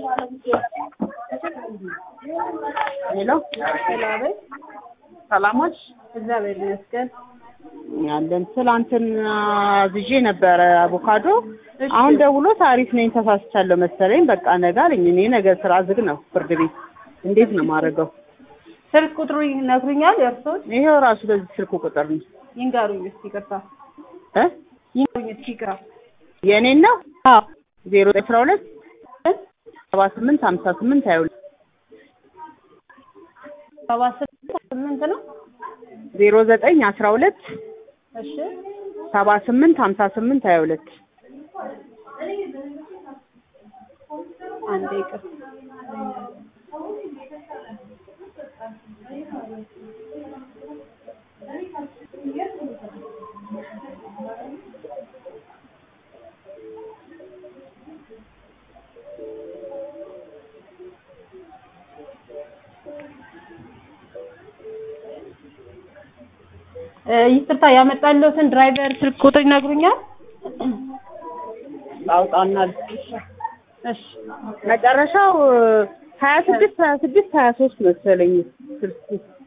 ሄሎ ሰላም ሰላሞች እግዚአብሔር ይመስገን። አለን። ትላንትና አዝዤ ነበረ አቮካዶ። እሺ። አሁን ደውሎ ታሪፍ ነኝ ተሳስቻለሁ መሰለኝ። በቃ ነገ አለኝ። እኔ ነገ ስራ ዝግ ነው ፍርድ ቤት። እንዴት ነው የማደርገው? ስልክ ቁጥሩ ይነግሩኛል? የእርስዎን ይሄው ራሱ በዚህ ስልክ ቁጥር ነው ይንገሩኝ እስኪ። ይቅርታ እ ይንገሩኝ እስኪ። ይቅርታ የእኔን ነው አዎ ዜሮ አስራ ሁለት ሰባ ስምንት ሀምሳ ስምንት ሀያ ሁለት ሰባ ስምንት ስምንት ነው። ዜሮ ዘጠኝ አስራ ሁለት እሺ ሰባ ስምንት ሀምሳ ስምንት ሀያ ሁለት አንዴ ይቅርታ። እ ይቅርታ ያመጣልዎትን ድራይቨር ስልክ ቁጥር ይነግሩኛል? አውጣና እሺ መጨረሻው ሀያ ስድስት ሀያ ስድስት ሀያ ሶስት መሰለኝ ስልኩ